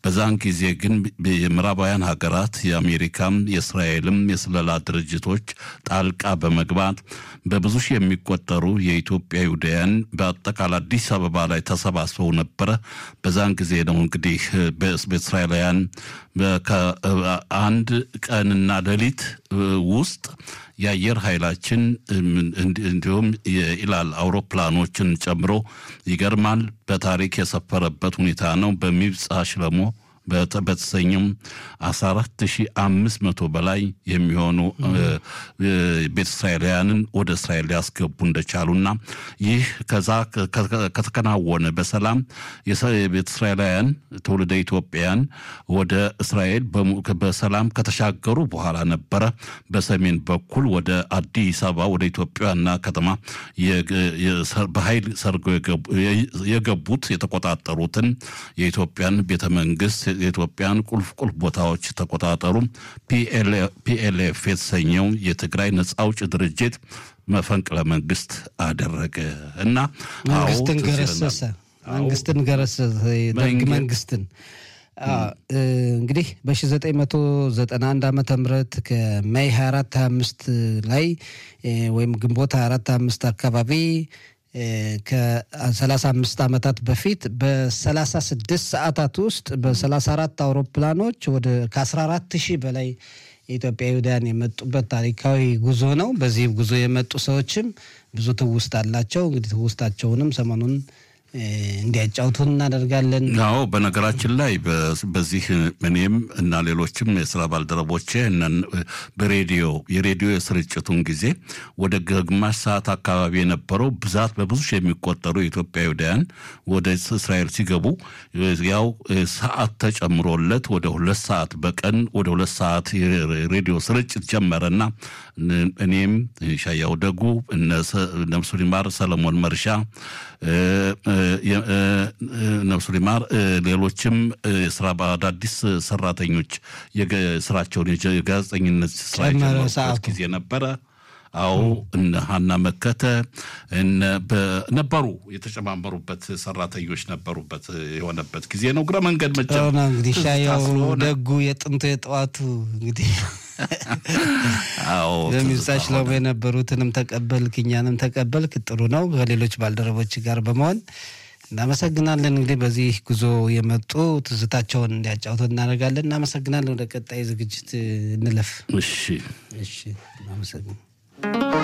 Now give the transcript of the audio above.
በዛን ጊዜ ግን የምዕራባውያን ሀገራት የአሜሪካም የእስራኤልም የስለላ ድርጅቶች ጣልቃ በመግባት በብዙ ሺህ የሚቆጠሩ የኢትዮጵያ ይሁዳውያን በአጠቃላይ አዲስ አበባ ላይ ተሰባስበው ነበረ። በዛን ጊዜ ነው እንግዲህ በእስራኤላውያን ከአንድ ቀንና ሌሊት ውስጥ የአየር ኃይላችን እንዲሁም የኢላል አውሮፕላኖችን ጨምሮ ይገርማል በታሪክ የሰፈረበት ሁኔታ ነው። በሚብጻ ሽለሞ በተሰኘም 14500 በላይ የሚሆኑ ቤተ እስራኤላውያንን ወደ እስራኤል ሊያስገቡ እንደቻሉና ይህ ከዛ ከተከናወነ በሰላም የቤተ እስራኤላውያን ትውልደ ኢትዮጵያውያን ወደ እስራኤል በሰላም ከተሻገሩ በኋላ ነበረ በሰሜን በኩል ወደ አዲስ አበባ ወደ ኢትዮጵያና ከተማ በኃይል ሰርገው የገቡት የተቆጣጠሩትን የኢትዮጵያን ቤተ መንግስት የኢትዮጵያን ቁልፍ ቁልፍ ቦታዎች ተቆጣጠሩ። ፒኤልኤፍ የተሰኘው የትግራይ ነጻ አውጭ ድርጅት መፈንቅለ መንግስት አደረገ እና መንግስትን ገረሰሰ። መንግስትን ገረሰሰ። ደርግ መንግስትን እንግዲህ በ1991 ዓመተ ምህረት ከሜይ 24 25 ላይ ወይም ግንቦት 24 25 አካባቢ ከ35 ዓመታት በፊት በ36 ሰዓታት ውስጥ በ34 አውሮፕላኖች ወደ ከ14 ሺህ በላይ የኢትዮጵያ ይሁዳውያን የመጡበት ታሪካዊ ጉዞ ነው። በዚህ ጉዞ የመጡ ሰዎችም ብዙ ትውስት አላቸው። እንግዲህ ትውስታቸውንም ሰሞኑን እንዲያጫውቱን እናደርጋለን። አዎ በነገራችን ላይ በዚህ እኔም እና ሌሎችም የስራ ባልደረቦቼ በሬዲዮ የሬዲዮ የስርጭቱን ጊዜ ወደ ግማሽ ሰዓት አካባቢ የነበረው ብዛት በብዙ የሚቆጠሩ የኢትዮጵያ ይሁዳውያን ወደ እስራኤል ሲገቡ ያው ሰዓት ተጨምሮለት ወደ ሁለት ሰዓት በቀን ወደ ሁለት ሰዓት የሬዲዮ ስርጭት ጀመረና እኔም ሻያው ደጉ ነፍሱ ሊማር ሰለሞን መርሻ ነፍሱ ሊማር ሌሎችም ስራ በአዳዲስ ሰራተኞች ስራቸውን የጋዜጠኝነት ስራ የጀመሩበት ጊዜ ነበረ። አዎ እነ ሀና መከተ ነበሩ የተጨማመሩበት ሰራተኞች ነበሩበት የሆነበት ጊዜ ነው። እግረ መንገድ መቼም እንግዲህ ሻያው ደጉ የጥንቱ የጠዋቱ እንግዲህ በሚብጻሽ ለው የነበሩትንም ተቀበልክ እኛንም ተቀበልክ። ጥሩ ነው። ከሌሎች ባልደረቦች ጋር በመሆን እናመሰግናለን። እንግዲህ በዚህ ጉዞ የመጡ ትዝታቸውን እንዲያጫውቱ እናደርጋለን። እናመሰግናለን። ወደ ቀጣይ ዝግጅት እንለፍ። እሺ እሺ፣ እናመሰግናለን።